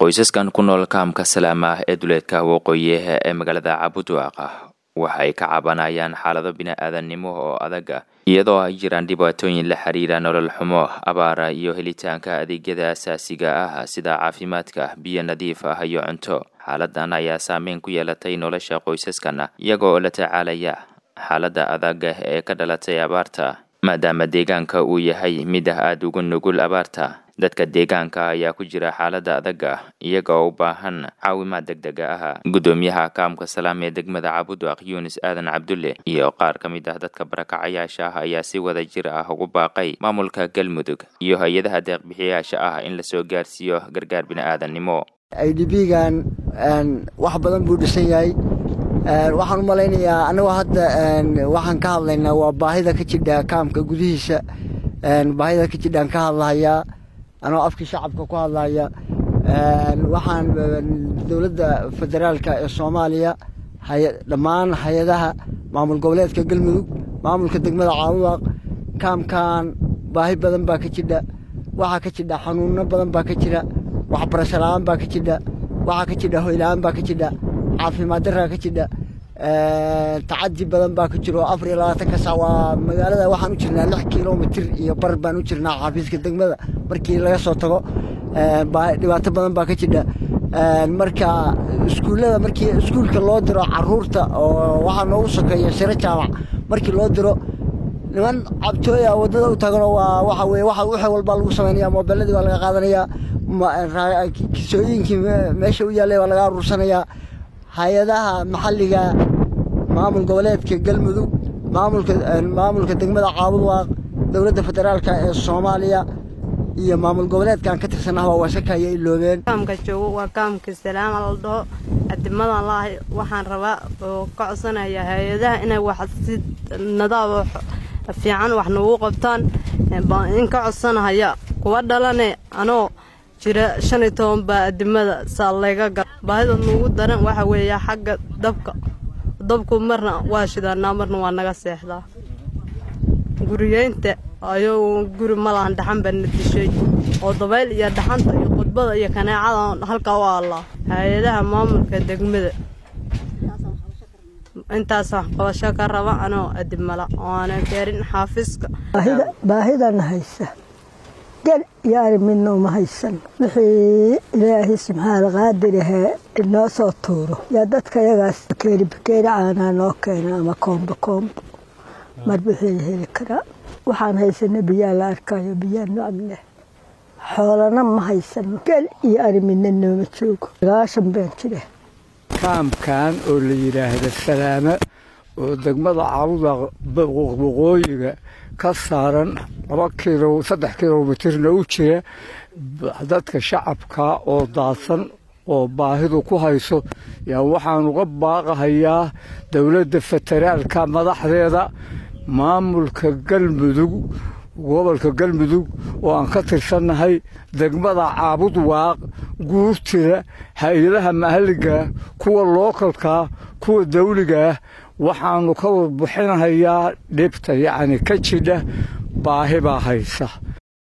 qoysaskan ku nool kaamka salaama ah ee duleedka waqooyiha ee magaalada cabudwaaqa waxa ay ka cabanayaan xaalado bini-aadannimo oo adag ah iyadoo ay jiraan dhibaatooyin la xiriira nolol xumo abaara iyo helitaanka adeegyada asaasiga ah sida caafimaadka biyo nadiif ah iyo cunto xaaladan ayaa saameyn ku yeelatay nolosha qoysaskan iyaga oo la tacaalaya xaaladda adag ee ka dhalatay abaarta maadaama deegaanka uu yahay mid ah aada ugu nugul abaarta dadka deegaanka ayaa ku jira xaalada adag ah iyaga oo u baahan caawimaad deg dega ah guddoomiyaha kaamka salaam ee degmada cabudwaq yunis aadan cabdulle iyo qaar ka mid ah dadka barakacayaasha ah ayaa si wada jir ah ugu baaqay maamulka galmudug iyo hay-adaha deeqbixiyayaasha ah in lasoo gaarsiiyo gargaar bini-aadannimo i d b gan wax badan buu dhisan yahay waxaan u malaynayaa annagoo hadda waxaan ka hadlaynaa waa baahida ka jidha kaamka gudihiisa baahida ka jidhaan ka hadlahayaa anoo afkii shacabka ku hadlaya waxaan dowladda federaalka ee soomaaliya dhammaan hay-adaha maamul goboleedka galmudug maamulka degmada caabudaaq kaamkan baahi badan baa ka jidha waxaa ka jidha xanuuno badan baa ka jira waxbarasho la-aan baa ka jidha waxaa ka jidha hoyla-aan baa ka jidha caafimaad daraa ka jidha tacadi badan baa ka jiro afar iyo labaatanka sac waa magaalada waxaan u jirnaa lix kilomitir iyo bar baan u jirnaa xafiiska degmada markii laga soo tago dhibaato badan baa ka jidha marka iskuullada markii iskuulka loo diro caruurta oo waxaa noogu sokeeya shiro jaamac markii loo diro niman cabtooya waddada u taganoo waa waxa weye waxa wixii walbaa lagu samaynaya moobeelladii waa laga qaadanayaa kisooyinkii meesha u yaallay waa laga aruursanayaa hay-adaha maxalliga maamul goboleedka galmudug maamulka degmada caabudwaaq dowladda federaalka ee soomaaliya iyo maamul goboleedkaan ka tirsanah waa wasakaya iloobeen kaamka joogo waa kaamka salaama la dhaho adimadan laahay waxaan rabaa oo ka codsanaya hay-adaha inay wax si nadaab fiican wax noogu qabtaan in ka codsanahaya kuwa dhalane anoo jira shan iyo toban baa adimada saa layga gal baahida nuugu daran waxa weeya xagga dabka dabku marna waa shidaanaa marna waa naga seexdaa guriyeynta ayuu guri malahan dhaxan baa na dishay oo dabayl iyo dhaxanta iyo khudbada iyo kaneecada halkaa u allaa hay-adaha maamulka degmada intaas wax qabasho ka raba anoo adimala oana gaarin xaafiska baahidana haysa gel yaari midna uma haysan wixii ilaahay subxaana qaadirahee inoo soo tuuro yaa dadka yagaas bakeeri bakeeri caanaa noo keena ama koombo koombo mar wixii la heli karaa waxaan haysana biyaa la arkayo biyaa nocab leh xoolana ma haysano gel iyo ari midna nooma joogo sagaashan baan jira kaamkan oo la yidhaahda salaamo oo degmada caabuda waqooyiga ka saaran laba kilo saddex kilomitirna u jira dadka shacabka oo daadsan oo baahidu ku hayso yaa waxaan uga baaqahayaa dowladda federaalka madaxdeeda maamulka galmudug gobolka galmudug oo aan ka tirsannahay degmada caabudwaaq guurtida hay-adaha maxalligaah kuwa lookalkaa kuwa dawligaah waxaannu ka warbixinahayaa dhibta yacni ka jidha baahi baa haysa